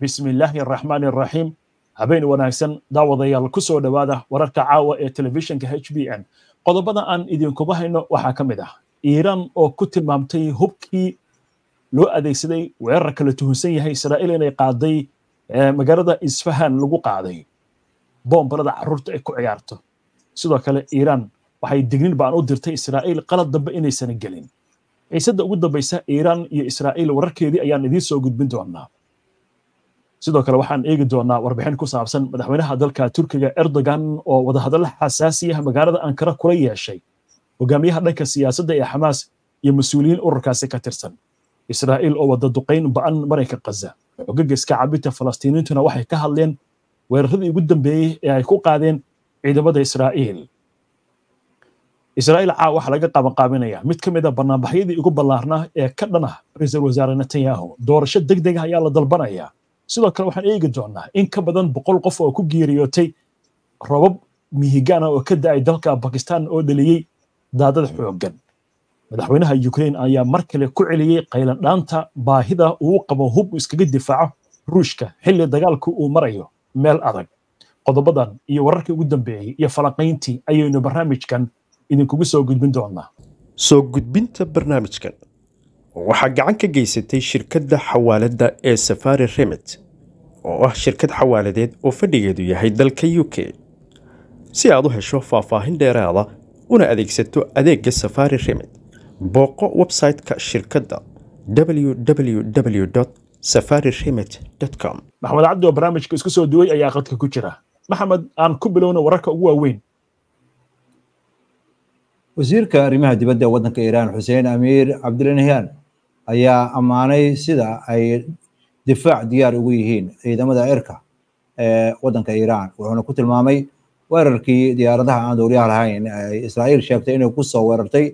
bismi illaahi araxmaani araxiim habeen wanaagsan daawadayaal ku soo dhowaada wararka caawa ee telefishinka h b n qodobada aan idinkuba hayno waxaa ka mid ah iiraan oo ku tilmaamtay hubkii loo adeegsaday weerar kala tuhunsan yahay israa'iil inay qaaday magaalada isfahan lagu qaaday boombalada carruurta ay ku ciyaarto sidoo kale iiraan waxay dignin baan u dirtay israa'iil qalad dambe inaysan gelin ciisadda ugu dambaysa iiraan iyo israa'iil wararkeedii ayaan idiin soo gudbin doonaa sidoo kale waxaan eegi doonaa warbixin ku saabsan madaxweynaha dalka turkiga erdogan oo wadahadalla xasaasiyaha magaalada ankara kula yeeshay hogaamiyaha dhanka siyaasadda ee xamaas iyo mas-uuliyiin ururkaasi ka tirsan israa'iil oo wada duqayn ba'an marayka kaza xogaga iska cabinta falastiiniintuna waxay ka hadleen weeraradii ugu dambeeyey ee ay ku qaadeen ciidamada israa'iil israa'iil caa waxaa laga qabanqaabinaya mid ka mid a banaanbaxyadii ugu ballaarnaa ee ka dhan ah ra-iisul wasaare netanyahu doorasho deg deg ah ayaa la dalbanaya sidoo kale waxaan eegi doonaa in ka badan boqol qof oo ku geeriyootay robab mihigaana oo ka da'ay dalka bakistan oo dhaliyey daadad xooggan madaxweynaha ukraine ayaa mar kale ku celiyey qaylandhaanta baahida uu qabo hub iskaga difaaco ruushka xilli dagaalku uu marayo meel adag qodobadan iyo wararkii ugu dambeeyey iyo falanqayntii ayaynu barnaamijkan idinkugu soo gudbin doonaa soo gudbinta barnaamijkan waxaa gacan ka geysatay shirkadda xawaaladda ee safari remit oo ah shirkad xawaaladeed oo fadhigeedu yahay dalka u k si aad u hesho faahfaahin dheeraada una adeegsato adeegga safari remit booqo website-ka shirkadda www safari remit com maxamed cabdi oo barnaamijka isku soo duway ayaa qadka ku jira maxamed aan ku bilowna wararka ugu waaweyn wasiirka arrimaha dibadda waddanka iiraan xuseen amiir cabdilanahyan ayaa ammaanay sida ay difaac diyaar ugu yihiin ciidamada cirka ee waddanka iiraan wuxuuna ku tilmaamay weerarkii diyaaradaha aan dowliyaha lahayn ay israa'iil sheegtay inay ku soo weerartay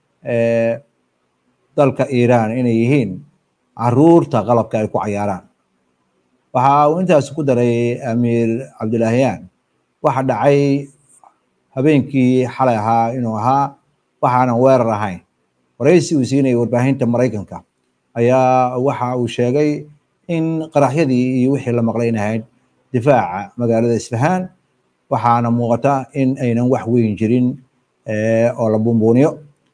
dalka iiraan inay yihiin caruurta qalabka ay ku cayaaraan waxa uu intaas ku daray amiir cabdilahyan waxa dhacay habeenkii xalay ahaa inuu ahaa waxaanan weerar ahayn waraysi uu siinayay warbaahinta maraykanka ayaa waxa uu sheegay in qaraxyadii iyo wixii la maqlay in ahayd difaaca magaalada isfahaan waxaana muuqata in aynan wax weyn jirin oo la buunbuuniyo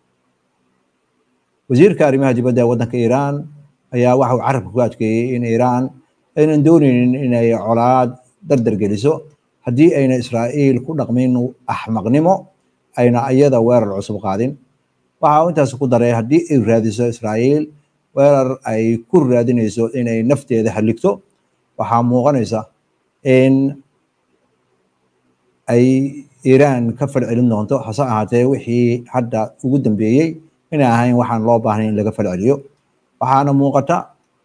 wasiirka arrimaha dibadda ee waddanka iiraan ayaa waxa uu carabka ku adkeeyey in iiraan aynan dooneynin inay colaad dardar geliso haddii ayna israa'iil ku dhaqmin axmaqnimo ayna iyada weerar cusub qaadin waxa uu intaas ku daray haddii ay raadiso israa'iil weerar ay ku raadinayso inay nafteeda haligto waxaa muuqanaysa in ay iiraan ka falcelin doonto hase ahaatee wixii hadda ugu dambeeyey inay ahayn waxaan loo baahnayn in laga falceliyo waxaana muuqata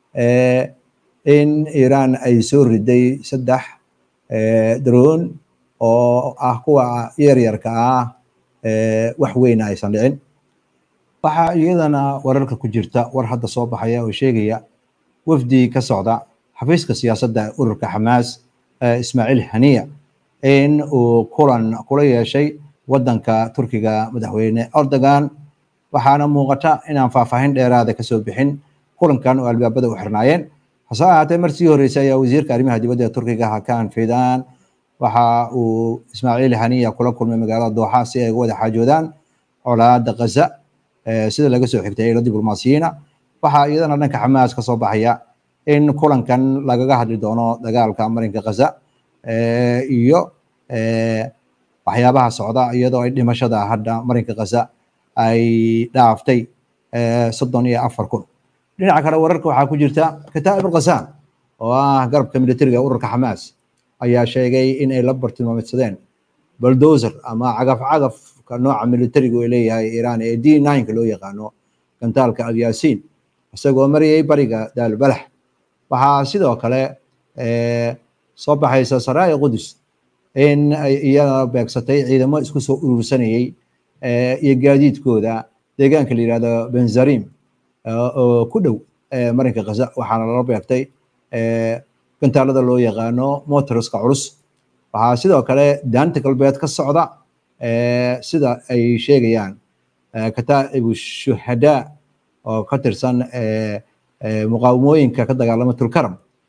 in iiraan ay soo riday saddex daroon oo ah kuwa yaryarka ah wax weyna aysan dhicin waxaa iyadana wararka ku jirta war hadda soo baxaya oo sheegaya wafdi ka socda xafiiska siyaasadda ururka xamaas ismaaciil haniya in uu kulan kula yeeshay waddanka turkiga madaxweyne erdogan waxaana muuqata inaan faahfaahin dheeraada kasoo bixin kulankan oo albaabada u xirnaayeen hase ahaatee markii horreysay ayaa wasiirka arrimaha dibadda ee turkiga hakan fidan waxa uu ismaaciil haniya kula kulmay magaalada dooxa si ay uga wada xaajoodaan colaada gaza sida laga soo xigtay ilo diblomaasiyiina waxaa iyadana dhanka xamaas ka soo baxaya in kulankan lagaga hadli doono dagaalka marinka gaza iyo waxyaabaha socda iyadoo ay dhimashada hadda marinka gaza ay dhaaftay soddon iyo afar kun dhinaca kale wararka waxaa ku jirta kataa'ib alqasam oo ah garabka militariga ururka xamaas ayaa sheegay in ay la bartilmaameedsadeen baldozer ama cagaf cagafka nooca militarigu ay leeyahay iiraan ee d ninka loo yaqaano gantaalka alyasiin isagoo marayay bariga daalbalax waxaa sidoo kale soo baxaysa saraaya qudus in ay iyada beegsatay ciidamo isku soo urursanayay iyo gaadiidkooda deegaanka la yihahdo benzarim oo ku dhow marinka gaza waxaana lala beegtay gantaalada loo yaqaano motorska culus waxaa sidoo kale daanta galbeed ka socda sida ay sheegayaan kataa'ibu shuhadaa oo ka tirsan muqaawamooyinka ka dagaalama tulkaram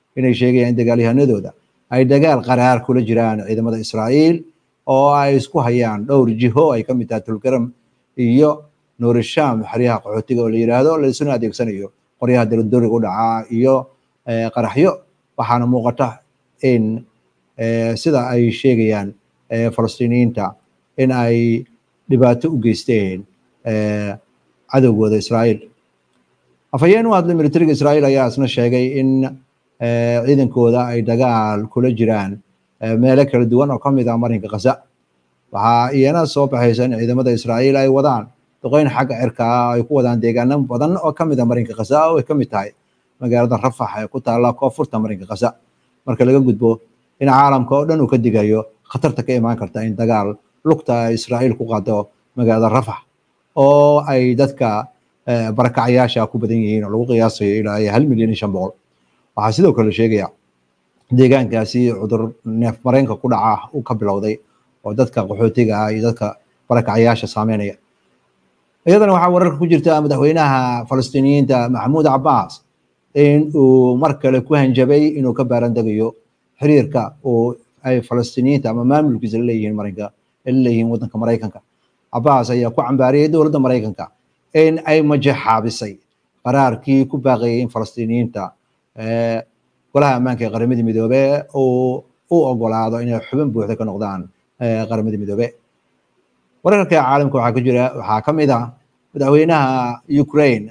inay sheegayaan in dagaalyahanadooda ay dagaal qaraar kula jiraan ciidamada israa'iil oo ay isku hayaan dhowr jiho ay ka mid tahay tulgaram iyo nuurisham xeryaha qaxootiga oo la yidhaahdo laisuna adeegsanayo qoryaha daladoriga u dhacaa iyo qaraxyo waxaana muuqata in sida ay sheegayaan falastiiniyiinta in ay dhibaato u geysteen cadowgooda israa'iil afhayeen u hadlay militariga israa'iil ayaa isna sheegay in ciidankooda ay dagaal kula jiraan meelo kala duwan oo ka mid ah marinka khaza waxaa iyana soo baxaysa in ciidamada israa'iil ay wadaan duqeyn xagga cirka ah ay ku wadaan deegaano badan oo ka mid ah marinka khaza oo ay ka mid tahay magaalada rafax ee ku taalla koonfurta marinka khaza marka laga gudbo in caalamka oo dhan uu ka digayo khatarta ka imaan karta in dagaal lugta israa'iil ku qaado magaalada rafax oo ay dadka barakacyaasha ku badan yihiin oo lagu qiyaasayo ilaa hal milyan iyo shan boqol waxaa sidoo kale sheegaya deegaankaasi cudur neef mareenka ku dhaca uu ka bilowday oo dadka qaxootiga ah iyo dadka barakacyaasha saameynaya iyadana waxaa wararka ku jirta madaxweynaha falastiiniyiinta maxamuud cabbaas in uu mar kale ku hanjabay inuu ka baarandegayo xiriirka uu ay falastiiniyiinta ama maamulkiisa la leeyihiin marinka la leeyihiin waddanka maraykanka cabbaas ayaa ku cambaariyey dowladda maraykanka in ay majaxaabisay qaraarkii ku baaqayay in falastiiniyiinta golaha ammaanka ee qaramadii midoobe uu u ogolaado inay xubin buuxda ka noqdaan qaramadii midoobe wararka caalamka waxaa ku jira waxaa ka mid ah madaxweynaha ukraine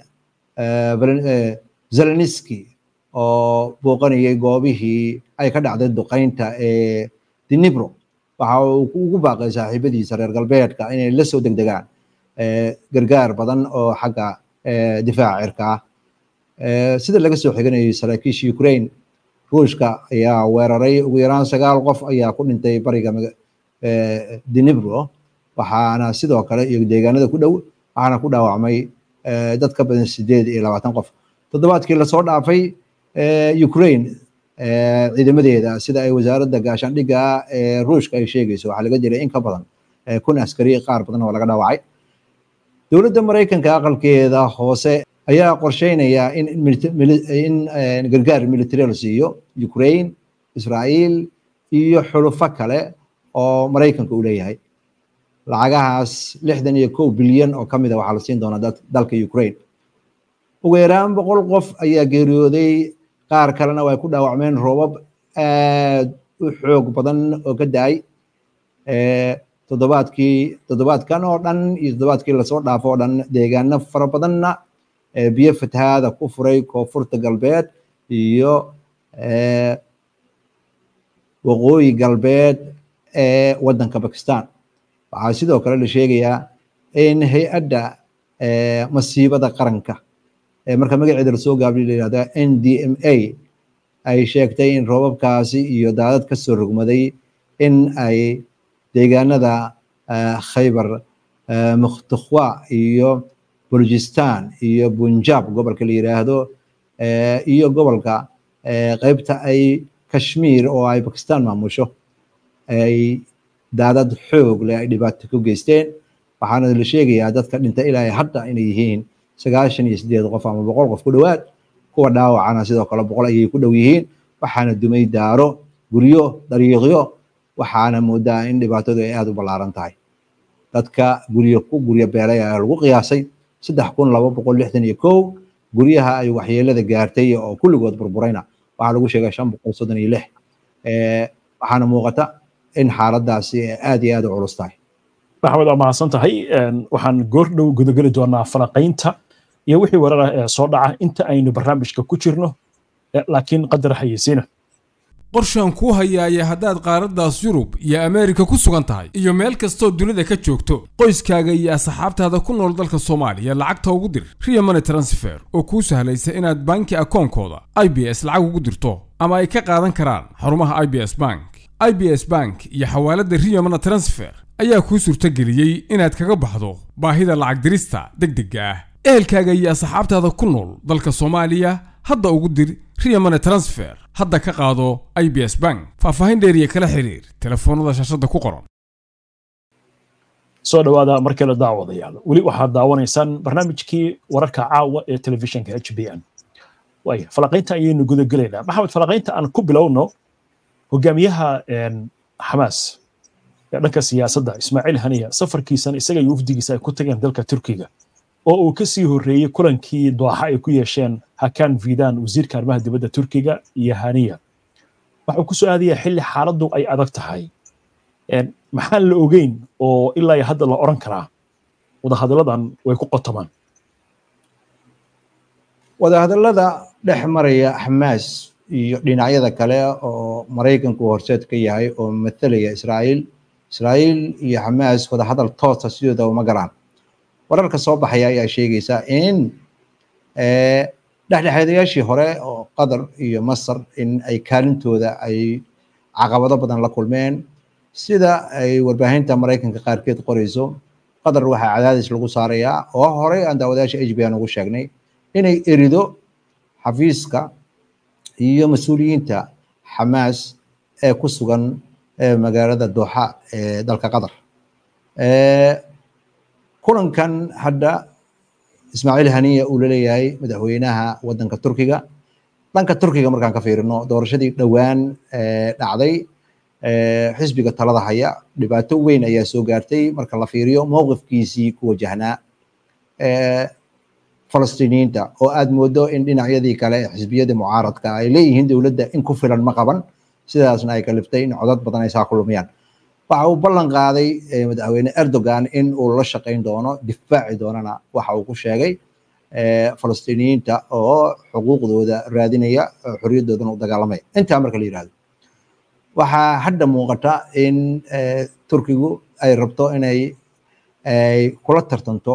zeleniski oo booqanayay goobihii ay ka dhacday duqeynta ee dinibro waxa uu ugu baaqay saaxiibadiisa reer galbeedka inay la soo degdegaan gargaar badan oo xagga difaaca cirka ah sida laga soo xiganayay saraakiisha ukraine ruushka ayaa weeraray ugu yaraan sagaal qof ayaa ku dhintay bariga dinibro waxaana sidoo kale iyo deegaanada ku dhow waxaana ku dhaawacmay dad ka badan sideed iyo labaatan qof toddobaadkii lasoo dhaafay ukraine ciidamadeeda sida ay wasaaradda gaashaandhigga ee ruushka ay sheegayso waxaa laga dilay in ka badan kun askari qaar badan oo laga dhaawacay dowladda maraykanka aqalkeeda hoose ayaa qorsheynaya in in gargaar military la siiyo ukraine israa'iil iyo xulufo kale oo maraykanka uu leeyahay lacagahaas lixdan iyo kow bilyan oo ka mid a waxaa la siin doonaa dalka ukraine ugu yaraan boqol qof ayaa geeriyooday qaar kalena way ku dhaawacmeen roobab aad u xoog badan oo ka da-ay toddobaadkii toddobaadkan oo dhan iyo toddobaadkii lasoo dhaafo oo dhan deegaano fara badanna biyo fatahaada ku furay koonfurta galbeed iyo waqooyi galbeed ee waddanka bakistan waxaa sidoo kale la sheegayaa in hay-adda masiibada qaranka marka magaceeda lasoo gaabiyo la yihahda n d m a ay sheegtay in roobabkaasi iyo daadad ka soo rogmaday in ay deegaanada khaybar mukhtakhwa iyo bulujistan iyo bunjab gobolka la yiraahdo iyo gobolka qeybta ay kashmir oo ay bakistan maamusho ay daadad xoog leh ay dhibaato ku geysteen waxaana la sheegayaa dadka dhinta ilaa hadda inay yihiin sagaashan iyo sideed qof ama boqol qof ku dhowaad kuwa dhaawacana sidoo kale boqol ayay ku dhow yihiin waxaana dumay daaro guryo dariiqyo waxaana moodaa in dhibaatadu ay aada u ballaaran tahay dadka guryo ku guryo beelay ayaa lagu qiyaasay saddex kun laba boqol lixdan iyo kow guryaha ay waxyeelada gaartay oo kulligood burburayna waxaa lagu sheegay shan boqol soddon iyo lix waxaana muuqata in xaaladaasi aad iyo aad u culus tahay maxamed waa mahadsan tahay waxaan goor dhow gudageli doonaa falaqaynta iyo wixii warar ah ee soo dhaca inta aynu barnaamijka ku jirno laakiin qadar xayeysiina qorshaan kuu hayaaya haddaad qaaraddaas yurub iyo ameerika ku sugan tahay iyo meel kastoo dunida ka joogto qoyskaaga iyo asxaabtaada ku nool dalka soomaaliya lacagta ugu dir riya money transfer oo kuu sahlaysa inaad banki akoonkooda i b s lacag ugu dirto ama ay ka qaadan karaan xarumaha i b s bank i b s bank iyo xawaaladda riya money transfer ayaa kuu suurtageliyey inaad kaga baxdo baahida lacag dirista deg degga ah ehelkaaga iyo asxaabtaada ku nool dalka soomaaliya hadda ugu dir riya money transfer hadda ka qaado i b s bank faahfaahin dheeriya kala xiriir telefoonnada shaashadda ku qoran soo dhowaada mar kale daawadayaal weli waxaad daawanaysaan barnaamijkii wararka caawa ee telefishinka h b n waaya falaqaynta ayaynu gudagelaynaa maxamed falaqaynta aan ku bilowno hogaamiyaha xamaas ee dhanka siyaasadda ismaaciil haniya safarkiisan isaga iyo wafdigiisa ay ku tageen dalka turkiga oo uu ka sii horreeyey kulankii dooxa ay ku yeesheen hakan vidan wasiirka arrimaha dibadda turkiga iyo haniya waxuu ku soo aadayaa xilli xaaladdu ay adag tahay maxaan la ogeyn oo ilaa hadda la odhan karaa wadahadalladan way ku qotomaan wadahadallada dhex maraya xamaas iyo dhinacyada kale oo maraykanku horseed ka yahay oo mathalaya israa'iil israa'iil iyo xamaas wadahadal toosa sidooda uma galaan wararka soo baxaya ayaa sheegaysa in dhexdhexaadayaashii hore oo qatar iyo masar in ay kaalintooda ay caqabado badan la kulmeen sida ay warbaahinta maraykanka qaarkeed qorayso qatar waxaa cadaadis lagu saarayaa oo horey aan daawadayaasha h b n ugu sheegnay inay erido xafiiska iyo mas-uuliyiinta xamaas ee ku sugan magaalada dooxa ee dalka qatar kulankan hadda ismaaciil haniya uu laleeyahay madaxweynaha wadanka turkiga dhanka turkiga markaan ka fiirino doorashadii dhowaan dhacday xisbiga talada haya dhibaato weyn ayaa soo gaartay marka la fiiriyo mowqifkiisii ku wajahnaa falastiiniyiinta oo aad moodo in dhinacyadii kale ee xisbiyada mucaaradka ay leeyihiin dowladda in ku filan ma qaban sidaasna ay kaliftay in codad badan ay saa ku lumiyaan waxa uu ballan qaaday madaxweyne erdogan in uu la shaqayn doono difaaci doonana waxa uu ku sheegay falastiiniyiinta oo xuquuqdooda raadinaya xorriyadoodana u dagaalamaya intaa marka la yidhahdo waxaa hadda muuqata in turkigu ay rabto inay ay kula tartanto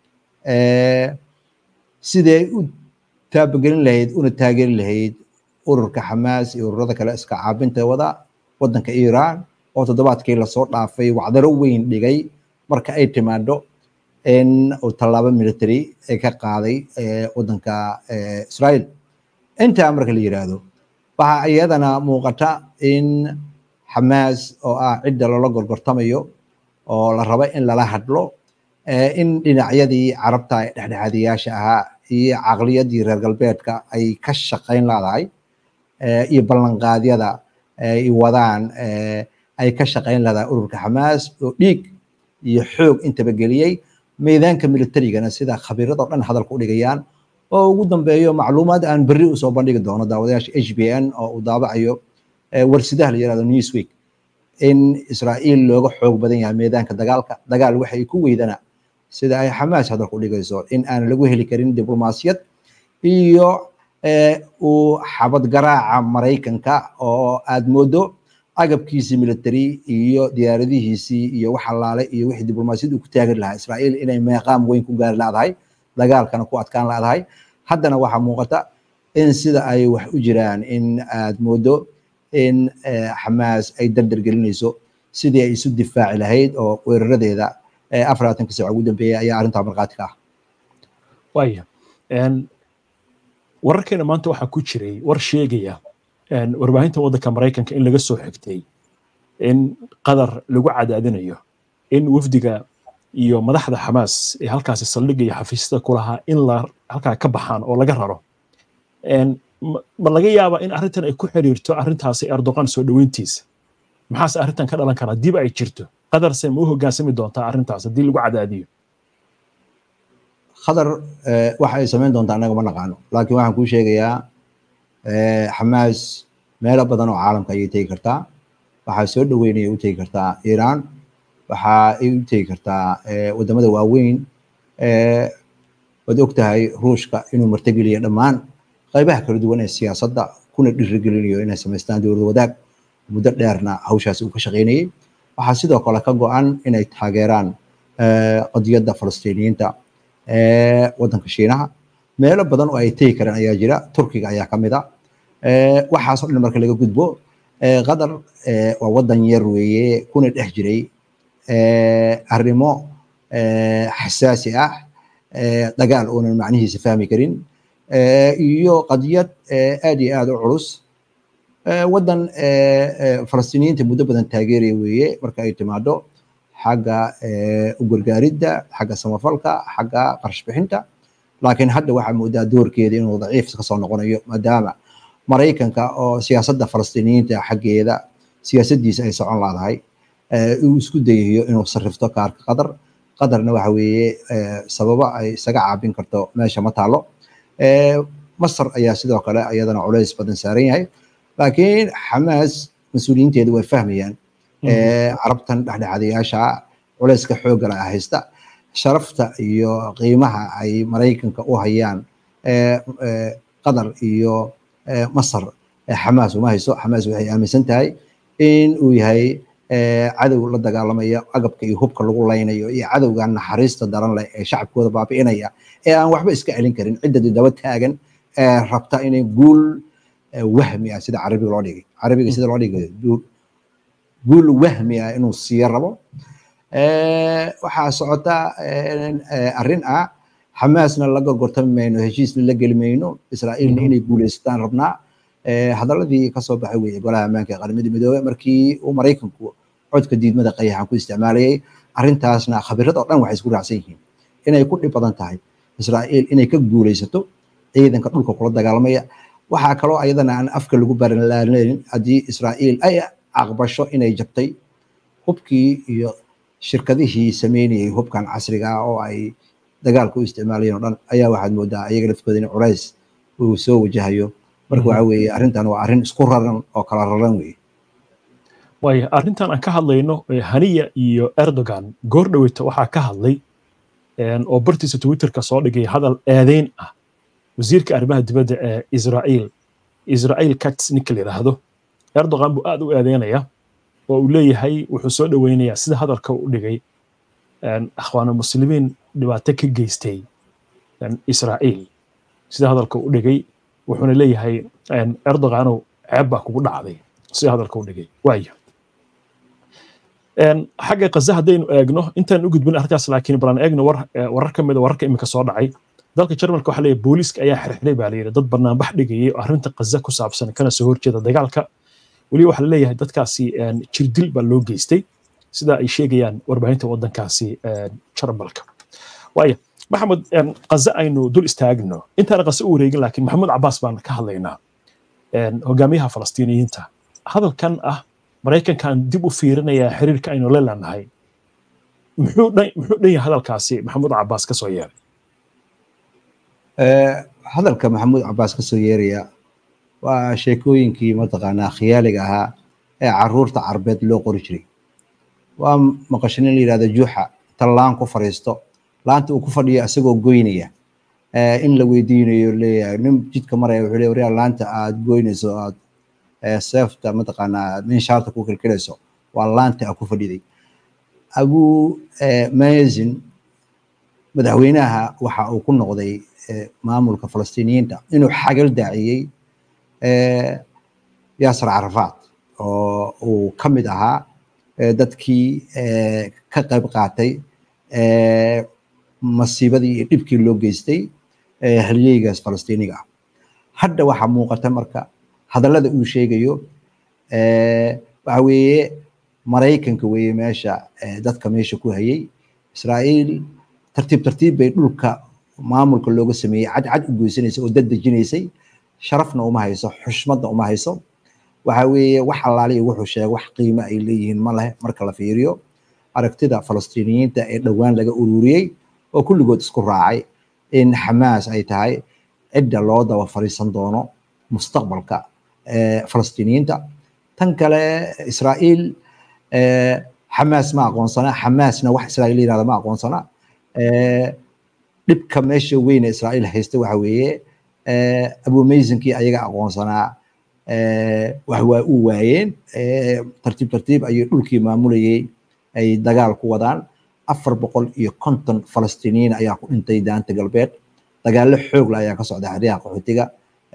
siday u taabagelin lahayd una taageeri lahayd ururka xamaas iyo ururada kale iska caabinta wada wadanka iran oo toddobaadkii lasoo dhaafay wacdaro weyn dhigay marka ay timaado in uu tallaabo military ay ka qaaday wadanka israel intaa marka la yiraahdo waxaa iyadana muuqata in xamaas oo ah cidda loola gorgortamayo oo la rabo in lala hadlo in dhinacyadii carabta ee dhexdhexaadiyaasha ahaa iyo caqliyadii reer galbeedka ay ka shaqayn laadahay iyo ballanqaadyada ay wadaan ay ka shaqayn laadahay ururka xamaas oo dhiig iyo xoog intaba geliyey meedaanka militarigana sida khabiiradoo dhan hadalka u dhigayaan oo ugu dambeeyo macluumaad aan berri usoo bandhigi doono daawadayaasha h b n oo uu daabacayo warsidaha la yirahdo newsweek in israa'iil looga xoog badan yahay meedaanka dagaalka dagaal waxay ku weydana sida ay xamaas hadalku dhigayso in aan lagu heli karin diblomaasiyad iyo uu xabad garaaca maraykanka oo aad moodo agabkiisii military iyo diyaaradihiisii iyo wax allaale iyo wixii diblomaasiyad uu ku taagin lahaa israa'iil inay meeqaam weyn ku gaari laadahay dagaalkana ku adkaan laadahay haddana waxaa muuqata in sida ay wax u jiraan in aad moodo in xamaas ay dardar gelinayso sidii ay isu difaaci lahayd oo weeraradeeda afaraatanka saac ugu dambeeyay ayaa arrintaa markhaati ka ah waaya wararkeena maanta waxaa ku jiray war sheegaya warbaahinta waddanka maraykanka in laga soo xigtay in qadar lagu cadaadinayo in wafdiga iyo madaxda xamaas ee halkaasi saldhigga iyo xafiisyada ku lahaa in la halkaa ka baxaan oo laga raro ma laga yaabaa in arrintan ay ku xiriirto arrintaasi erdogan soo dhoweyntiisa maxaase arrintan ka dhalan karaa dib ay jirto qadarse ma u hoggaansami doontaa arrintaas haddii lagu cadaadiyo khadar waxa ay samayn doontaa annaga ma naqaano laakiin waxaan kuu sheegayaa xamaas meelo badan oo caalamka ayay tegi kartaa waxaa soo dhoweynaya u tegi kartaa iiraan waxa ay u tegi kartaa wadamada waaweyn waad og tahay ruushka inuu martageliya dhammaan qaybaha kala duwan ee siyaasadda kuna dhirigelinayo inay samaystaan dowlad wadaag muddo dheerna hawshaas uu ka shaqaynayay waxaa sidoo kale ka go-an inay taageeraan qadiyadda falastiiniyiinta ee waddanka shiinaha meelo badan oo ay tegi karaan ayaa jira turkiga ayaa ka mid a waxaasoo dhan marka laga gudbo qatar waa waddan yar weeye kuna dhex jiray arrimo xasaasi ah dagaal oonan macnihiisa fahmi karin iyo qadiyad aad iyo aad u culus waddan falastiiniyiinta muddo badan taageeraya weeye marka ay timaado xagga u gargaaridda xagga samafalka xagga qarash bixinta laakiin hadda waxaa moodaa doorkeeda inuu daciif kasoo noqonayo maadaama maraykanka oo siyaasadda falastiiniyiinta xaggeeda siyaasaddiisa ay socon laadahay uu isku dayayo inuu sarrifto kaarka qatar qatarna waxa weeye sababo ay isaga caabin karto meesha ma taalo masar ayaa sidoo kale iyadana culays badan saaran yahay laakiin xamaas mas-uuliyiinteedu way fahmayaan carabtan dhexdhexaadayaasha culayska xoogala haysta sharafta iyo qiimaha ay maraykanka u hayaan qatar iyo masar xamaas uma hayso xamaas waxay aaminsan tahay in uu yahay cadow la dagaalamaya agabka iyo hubka lagu laynayo iyo cadowgan naxariista daran leh ee shacabkooda baabi'inaya ee aan waxba iska celin karin cidda daba taagan ee rabta inay guul wahmi ah sida carabiga loo dhigay carabiga sida loo dhigay guul wahmi ah inuu siiyo rabo waxaa socota arrin ah xamaasna la gorgortami mayno heshiisna la geli mayno israa'iilna inay guuleysataan rabnaa hadaladii kasoo baxay weeye golaha ammaanka ee qaramada midoobey markii uu maraykanku codka diidmada qayaxan ku isticmaalayay arrintaasna khabirada oo dhan waxay isku raacsan yihiin inay ku dhib badan tahay israa'iil inay ka guuleysato ciidanka dhulka kula dagaalamaya waxaa kaloo ayadana aan afka lagu baranlaaneyn haddii israa'iil ay aqbasho inay jabtay hubkii iyo shirkadihii sameynayay hubkan casriga ah oo ay dagaalka u isticmaalayeen oo dhan ayaa waxaad moodaa ayaga laftooda in culays uu soo wajahayo marka waxa weeye arrintan waa arrin isku raran oo kala raran weeye waaya arrintan aan ka hadlayno haniya iyo erdogan goor dhoweyta waxaa ka hadlay oo bartiisa twitterka soo dhigay hadal eedeyn ah wasiirka arrimaha dibadda ee israa'iil israa'iil katz ninka la yidhaahdo erdogan buu aad u eedeynaya oo uu leeyahay wuxuu soo dhoweynayaa sida hadalka u dhigay akhwaana muslimiin dhibaato ka geystay israa'iil sida hadalka u dhigay wuxuuna leeyahay erdoganow ceeb baa kugu dhacday sida hadalka u dhigay waaya xagga kaza haddaynu eegno intaan u gudbin arrintaas laakiin balan eegno warar ka mid a wararka imika soo dhacay dalka jarmalka waxaa leeyahay booliiska ayaa xirxiray baa layidhi dad banaanbax dhigayay oo arrinta kaza ku saabsan kana soo horjeeda dagaalka weli waxaa laleeyahay dadkaasi jirdil baa loo geystay sida ay sheegayaan warbaahinta waddankaasi jarmalka waaya maxamed kaza aynu dul istaagno intaan kaza u wareegin laakiin maxamuud cabaas baan ka hadlaynaa hogaamiyaha falastiiniyiinta hadalkan ah maraykankan dib u fiirinayaa xiriirka aynu la leenahay muxuu dhan yahay hadalkaasi maxamuud cabaas ka soo yeeray hadalka maxamuud cabaas ka soo yeeraya waa sheekooyinkii mataqaanaa khiyaaliga ahaa ee caruurta carbeed loo qori jiray waa maqashin in la yidhahdo juuxa tallaan ku fadhiisto laanta uu ku fadhiyo isagoo goynaya in la weydiinayo leeyahay nin jidka maraya wuxuu leeyahay waryaa laanta aad goynayso aad seefta mataqaanaa minshaarta ku kilkilayso waa laanta aad ku fadhiday abu mazin madaxweynaha waxa uu ku noqday maamulka falastiiniyiinta inuu xagal daaciyey yaasir carafaad oo uu ka mid ahaa dadkii ka qayb qaatay masiibadii iyo dhibkii loo geystay halyeygaas falastiiniga ah hadda waxaa muuqata marka hadallada uu sheegayo waxa weeye maraykanka weeye meesha dadka meesha ku hayay israa'iil tartiib tartiib bay dhulka maamulka looga sameeyey cadcad u goysanaysay oo dad dejinaysay sharafna uma hayso xushmadna uma hayso waxa weeye wax allaaliya wuxuu sheegay wax qiimo ay leeyihiin ma leh marka la fiiriyo aragtida falastiiniyiinta ee dhowaan laga ururiyey oo kulligood isku raacay in xamaas ay tahay cidda loo daba fariisan doono mustaqbalka falastiiniyiinta tan kale israa'iil xamaas ma aqoonsana xamaasna wax israa'iil yirahda ma aqoonsana dhibka meesha weyne israa'iil haysta waxa weeye abumeysinkii ayaga aqoonsanaa wax waa u waayeen tartiib tartiib ayay dhulkii maamulayay ay dagaal ku wadaan afar boqol iyo konton falastiiniyiin ayaa ku dhintay daanta galbeed dagaallo xoogla ayaa ka socda xeryaha qaxootiga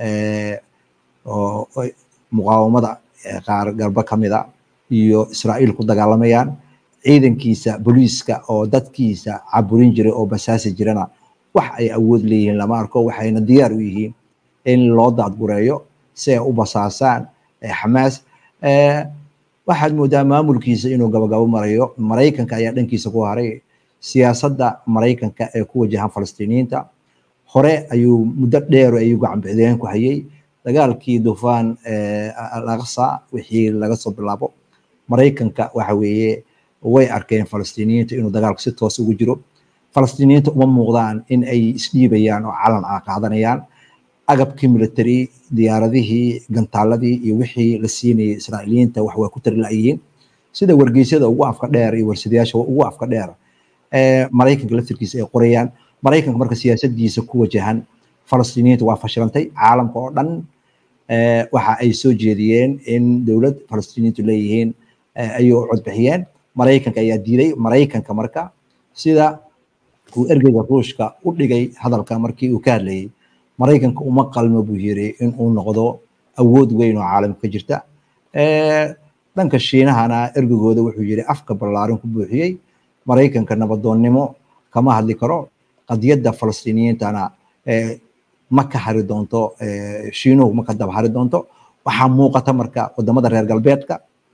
oo muqaawamada qaar garba ka mida iyo israa'iil ku dagaalamayaan ciidankiisa booliiska oo dadkiisa caburin jiray oo basaasi jirana wax ay awood leeyihiin lama arko waxayna diyaar u yihiin in loo daadgureeyo si ay u basaasaan xamaas waxaad moodaa maamulkiisa inuu gabagabo marayo maraykanka ayaa dhankiisa ku haray siyaasadda maraykanka ee ku wajahan falastiiniyiinta hore ayuu muddo dheer ayuu gacanbixideen ku hayay dagaalkii dufaan alaqsa wixii laga soo bilaabo maraykanka waxa weeye way arkeen falastiiniyiinta inuu dagaalku si toos ugu jiro falastiiniyiinta uma muuqdaan in ay isdhiibayaan oo calan a qaadanayaan agabkii military diyaaradihii gantaaladii iyo wixii la siinayay israa'iiliyiinta wax waa ku tari la'yihiin sida wargeysyada ugu afka dheer iyo warsadayaasha ugu afka dheer maraykanka laftirkiisa ay qorayaan maraykanka marka siyaasadiisa ku wajahan falastiiniyiinta waa fashilantay caalamka oo dhan waxa ay soo jeediyeen in dowlad falastiiniyiintu leeyihiin ayay u codbixiyeen maraykanka ayaa diiday maraykanka marka sida uu ergeyga ruushka u dhigay hadalka markii uu ka hadlayay maraykanka uma qalmo buu yiri in uu noqdo awood weyn oo caalamka ka jirta dhanka shiinahana ergegooda wuxuu yiri afka ballaaran ku buuxiyey maraykanka nabadoonnimo kama hadli karo qadiyadda falastiiniyiintana ma ka hari doonto shiinuhu ma ka daba hari doonto waxaa muuqata marka wadamada reer galbeedka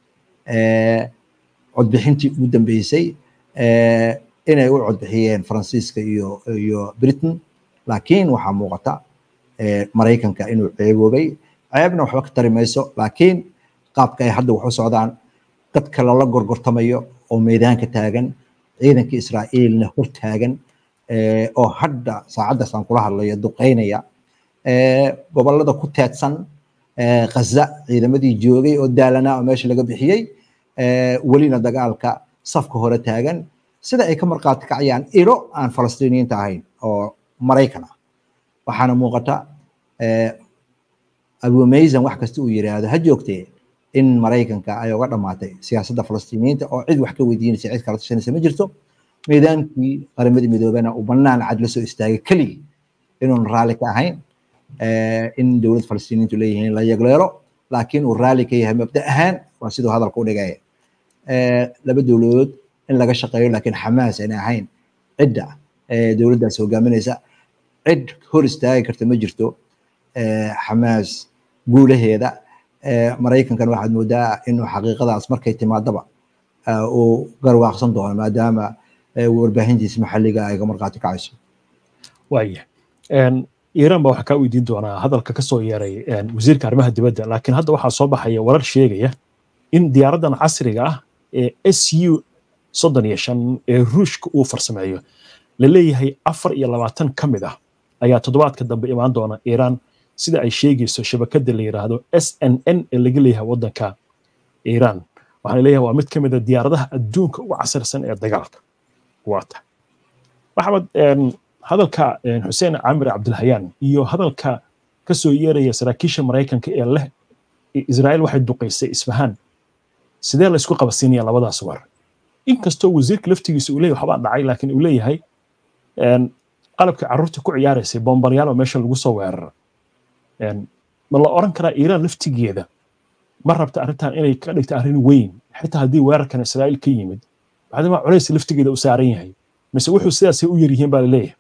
codbixintii ugu dambeysay inay u codbixiyeen faransiiska iyo iyo britain laakiin waxaa muuqata maraykanka inuu ceeboobay ceebna waxba ka tari mayso laakiin qaabka ay hadda wax u socdaan dadka lala gorgortamayo oo meedaanka taagan ciidankii israa'iilna hor taagan oo hadda saacaddaas aan kula hadlayo duqeynaya gobolada ku teedsan khaza ciidamadii joogay oo daalanaa oo meesha laga bixiyey welina dagaalka safka hore taagan sida ay ka marqaati kacayaan ilo aan falastiiniyiinta ahayn oo maraykan ah waxaana muuqata abumaysan wax kasta uu yiraahdo ha joogtee in maraykanka ay uga dhamaatay siyaasadda falastiiniyiinta oo cid wax ka weydiinaysa cid kala tashanaysa ma jirto meedaankii qaramadii midoobena uu banaan cad la soo istaagay keligii inuun raalli ka ahayn in dowlad falastiiniyiintu leeyihiin la yagleelo laakiin uu raalli ka yahay mabda ahaan waa siduu hadalka u dhigaya laba dowladood in laga shaqeeyo laakiin xamaas aanay ahayn cidda dowladdaas hogaaminaysa cid hor istaagi karta ma jirto xamaas guulaheeda maraykankan waxaad moodaa inuu xaqiiqadaas markay timaadaba uu garwaaqsan doono maadaama warbaahintiisa maxalliga ay ka marqaati kacayso waaya iiraan baa waxaa kaa weydiin doonaa hadalka ka soo yeeray wasiirka arrimaha dibadda laakiin hadda waxaa soo baxaya warar sheegaya in diyaaraddan casriga ah ee s u soddon iyo shan ee ruushka uu farsameeyo la leeyahay afar iyo labaatan ka mid ah ayaa toddobaadka dambe imaan doona iiraan sida ay sheegayso shabakadda la yidhaahdo s n n ee laga leeyahay waddanka iiraan waxaa leeyahay waa mid ka mid a diyaaradaha adduunka ugu casarsan ee dagaalka waata maxamed hadalka xuseen camir cabdilhayaan iyo hadalka ka soo yeeraya saraakiisha maraykanka ee leh israa'iil waxay duqaysay isfahaan sidee la isku qabasiinaya labadaas war inkastoo wasiirka laftigiisa uu leeyahay waxbaa dhacay laakiin uu leeyahay qalabkii carruurta ku ciyaaraysay bombaryaal oo meesha lagu soo weerara ma la oran karaa iiraan laftigeeda ma rabta arrintan inay ka dhigta arrin weyn xitaa haddii weerarkan israa'iil ka yimid bacdama culays laftigeeda u saaran yahay mise wuxuu sidaasay u yaryihiin baa la leeyahay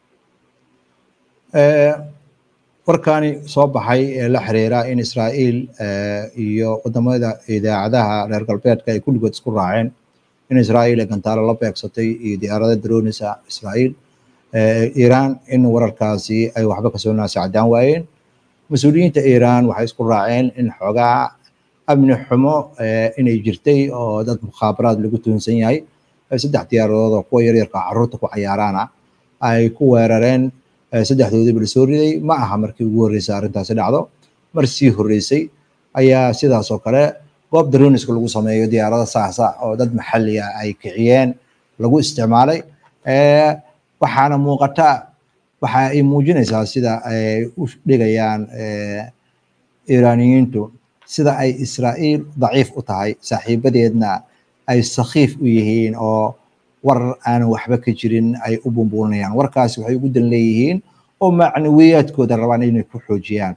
warkani soo baxay ee la xiriira in israa'iil iyo wadamada idaacadaha reer galbeedka ay kulligood isku raaceen in israa'iil ay gantaalo la beegsatay iyo diyaarada daroonisa israa'iil iiraan in wararkaasi ay waxba kasoo naasacdaan waayeen mas-uuliyiinta iiraan waxay isku raaceen in xoogaa amni xumo inay jirtay oo dad mukhaabaraad lagu tuhunsan yahay saddex diyaaradood oo kuwa yaryarka carruurta ku cayaaraana ay ku weerareen saddexdoodiiba lasoo riday ma aha markii ugu horreysay arrintaasi dhacdo mar sii horreysay ayaa sidaas oo kale goob daroniska lagu sameeyo diyaarada saasa oo dad maxalli ah ay kiciyeen lagu isticmaalay waxaana muuqata waxa ay muujinaysaa sida ay u dhigayaan iiraaniyiintu sida ay israa'iil daciif u tahay saaxiibadeedna ay sakhiif u yihiin oo war aanan waxba ka jirin ay u bumbuulinayaan warkaasi waxay ugu dan leeyihiin oo macnawiyaadkooda rabaan inay ku xoojiyaan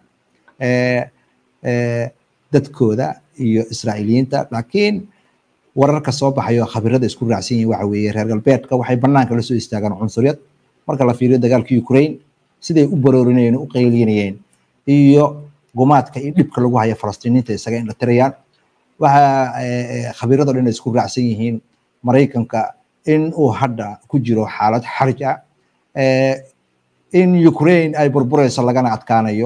dadkooda iyo israa'iiliyiinta laakiin wararka soo baxayo khabirada isku raacsan yihin waxa weeye reer galbeedka waxay banaanka la soo istaagaan cunsuriyad marka la fiiriyo dagaalka ukraine siday u baroorinayeen u qaylinayeen iyo gumaadka iyo dhibka lagu haya falastiiniinta isaga in la tirayaan waxa khabirada dhan isku raacsan yihiin maraykanka in uu hadda ku jiro xaalad xarij ah in ukraine ay burburayso lagana adkaanayo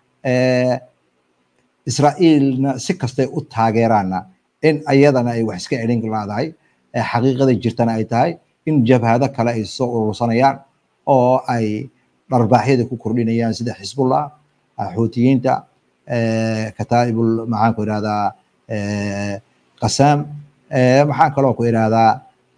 israa'iilna si kastay u taageeraana in ayadana ay wax iska celin laadahay xaqiiqada jirtana ay tahay in jabhado kale ay soo urursanayaan oo ay dharbaaxyada ku kordhinayaan sida xisbullah xuutiyiinta kataa'ibul maxaan ku idhahdaa qasaam maxaan kaloo ku idhahdaa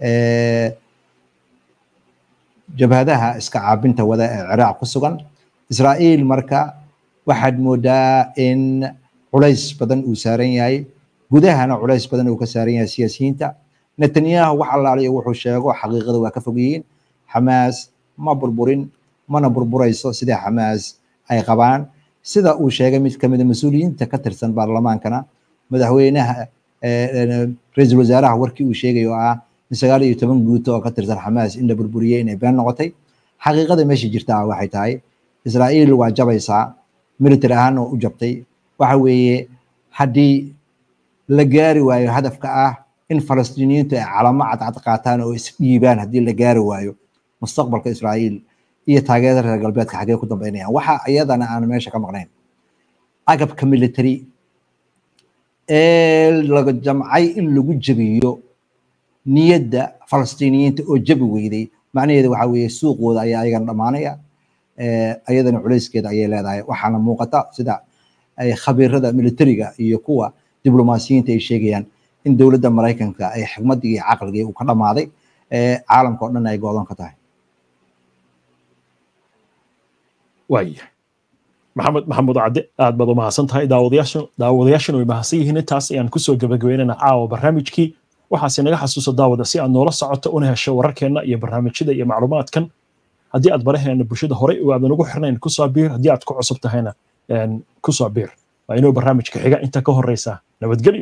jabhadaha iska caabinta wada ee ciraaq ku sugan israa'iil marka waxaad moodaa in culays badan uu saaran yahay gudahana culays badan uu ka saaran yahay siyaasiyiinta netanyahu wax allaaliyo wuxuu sheego xaqiiqada waa ka fog yihiin xamaas ma burburin mana burburayso sida xamaas ay qabaan sida uu sheegay mid kamida mas-uuliyiinta ka tirsan baarlamaankana madaxweynaha ra-iisul wasaaraha warkii uu sheegay oo ah in sagaal iyo toban guuto oo ka tirsan xamaas in la burburiyey inay been noqotay xaqiiqada meesha jirta waxay tahay israa'iil waa jabaysaa military ahaan oo u jabtay waxa weeye haddii la gaari waayo hadafka ah in falastiiniyiintu ay calamo cadcad qaataan oo isdhiibaan haddii la gaari waayo mustaqbalka israa'iil iyo taageerada reer galbeedka xaggee ku dambeynayaan waxa iyadana aan meesha ka maqnayn agabka military ee laga jamcay in lagu jebiyo niyadda falastiiniyiinta oo jabi weyday macnaheedu waxa weeye suuqooda ayaa ayagana dhammaanaya ayadana culayskeeda ayay leedahay waxaana muuqata sida ay khabiirada militariga iyo kuwa diblomaasiyiinta ay sheegayaan in dowladda maraykanka ay xigmaddii iyo caqligii uu ka dhammaaday caalamka oo dhan ay go'doon ka tahay waaya maxamed maxamuud cadde aad baad u mahadsan tahay daawadayaashan daawadayaashan way mahadsan yihiin intaas ayaan kusoo gabagabeynana caawa barnaamijkii waxaase naga xasuuso daawada si aad noola socoto una hesho wararkeenna iyo barnaamijyada iyo macluumaadkan haddii aad baraheena bulshada horey oo aadan ugu xirnayn kusoo biir haddii aad ku cusub tahayna kusoo biir waa inuu barnaamijka xiga inta ka horeysa nabadgelyo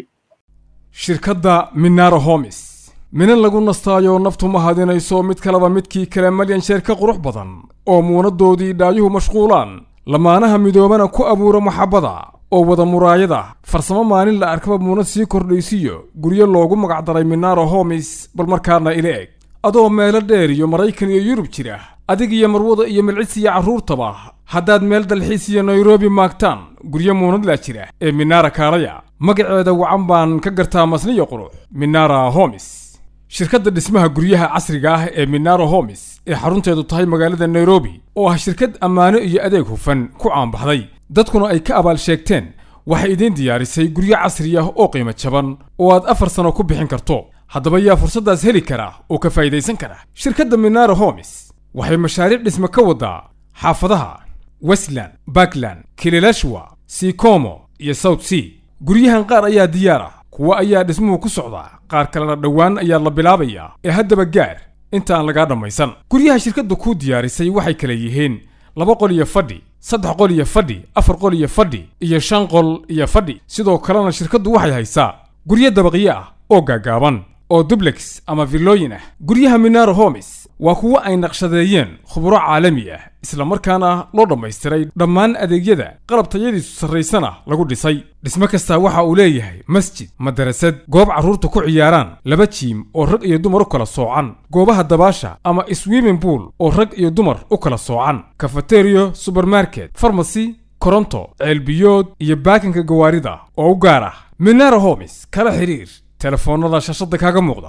shirkadda minaro homis minan lagu nastaayo naftu ma hadinayso mid kaleba midkii kale malyan sheer ka qurux badan oo muunadoodii dhaayuhu mashquulaan lamaanaha midoobana ku abuura maxabbada oo wada muraayada farsamo maalin la arkaba muunad sii kordhaysiyo guryo loogu magacdaray minaro homis bal markaana ila eg adoo meelo dheer iyo maraykan iyo yurub jira adig iyo marwada iyo milcis iyo carruurtaba haddaad meel dalxiis iyo nairobi maagtaan guryo muunadlaa jira ee minara kaalaya magaceeda wacan baan ka gartaa masniyo qurux minara homis shirkadda dhismaha guryaha casriga ah ee minaro homis ee xarunteedu tahay magaalada nairobi oo ah shirkad ammaano iyo adeeg hufan ku caanbaxday dadkuna ay ka abaal sheegteen waxay idiin diyaarisay guryo casri ah oo qiimo jaban oo aad afar sano ku bixin karto haddaba yaa fursaddaas heli kara oo ka faa'idaysan kara shirkadda minaro homis waxay mashaariic dhisme ka waddaa xaafadaha westland bakland kililashwa sikomo iyo south sea guryahan qaar ayaa diyaar ah kuwa ayaa dhismuhu ku socdaa qaar kalena dhowaan ayaa la bilaabayaa ee haddaba gaar inta aan lagaa dhammaysan guryaha shirkadda kuu diyaarisay waxay kala yihiin laba qol iyo fadhi saddex qol iyo fadhi afar qol iyo fadhi iyo shan qol iyo fadhi sidoo kalena shirkaddu waxay haysaa guryo dabaqyo ah oo gaagaaban oo dublex ama villooyin ah guryaha minaro homis waa kuwo ay naqshadeeyeen khuburo caalami ah isla markaana loo dhammaystiray dhammaan adeegyada qalab tayadiisu sarraysana lagu dhisay dhismo kastaa waxa uu leeyahay masjid madarasad goob carruurta ku ciyaaraan laba jiim oo rag iyo dumar u kala soocan goobaha dabaasha ama swimming pool oo rag iyo dumar u kala soocan kafateriyo subermarket farmasy koronto ceelbiyood iyo baakinka gawaarida oo u gaar ah minara homis kala xiriir telefoonnada shashada kaaga muuqda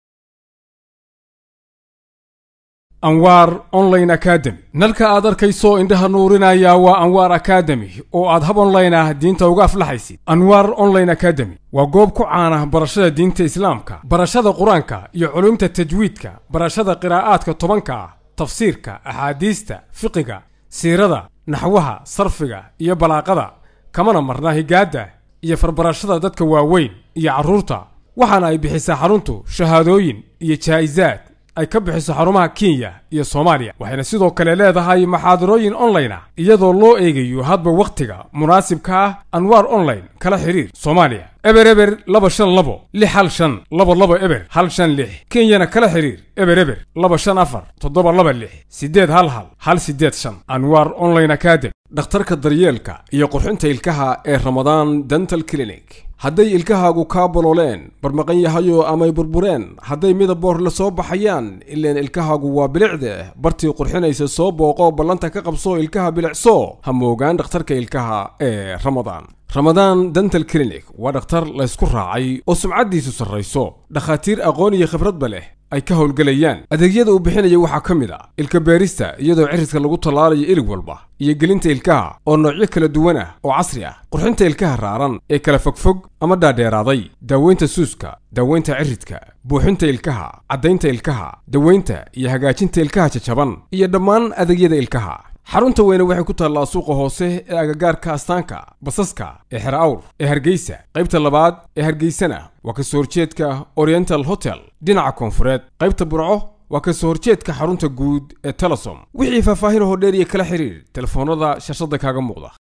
anwaar online academy nalka aad arkayso indhaha nuurinaya waa anwaar academy oo aad hab online ah diinta uga aflaxaysid anwaar online academy waa goob ku caana barashada diinta islaamka barashada qur-aanka iyo culumta tajwiidka barashada qiraa'aadka tobanka ah tafsiirka axaadiista fiqiga siirada naxwaha sarfiga iyo balaaqada kamana marna higaadda iyo farbarashada dadka waaweyn iyo carruurta waxaana ay bixisaa xaruntu shahaadooyin iyo jaa'isaad ay ka bixiso xarumaha kenya iyo soomaaliya waxayna sidoo kale leedahay maxaadarooyin online ah iyadoo loo eegayo hadba wakhtiga munaasibka ah anwaar online kala xiriir soomaaliya eber eber laba shan labo lix hal shan laba laba eber hal shan lix kenyana kala xiriir eber eber laba shan afar toddoba laba lix siddeed hal hal hal siddeed shan anwaar online academy dhakhtarka daryeelka iyo qurxinta ilkaha ee ramadaan dental clinic hadday ilkahaagu kaa bololeen barmaqan yahayo amay burbureen hadday midaboor la soo baxayaan ileen ilkahaagu waa bilicde bartii qurxinaysa soo booqo ballanta ka qabso ilkaha bilicso ha moogaan dhakhtarka ilkaha ee ramadaan ramadaan dental clinic waa dhakhtar laysku raacay oo sumcaddiisu sarrayso dhakhaatiir aqoon iyo khibradba leh ay ka howlgelayaan adeegyada uu bixinaya waxaa ka mid a ilka beerista iyadoo cirridka lagu tallaalayo ilig walba iyo gelinta ilkaha oo noocyo kala duwan ah oo casri ah qurxinta ilkaha raaran ee kala fogfog ama dhaadheeraaday daaweynta suuska daaweynta ciridka buuxinta ilkaha caddaynta ilkaha daweynta iyo hagaajinta ilkaha jajaban iyo dhammaan adeegyada ilkaha xarunta weyne waxay ku taallaa suuqa hoose ee agagaarka astaanka basaska ee xer awr ee hargeysa qaybta labaad ee hargeysana waa ka soo horjeedka oriental hotel dhinaca koonfureed qaybta burco waa ka soo horjeedka xarunta guud ee telesom wixii faahfaahin hoo dheer iyo kala xiriir telefoonnada shashada kaaga muuqda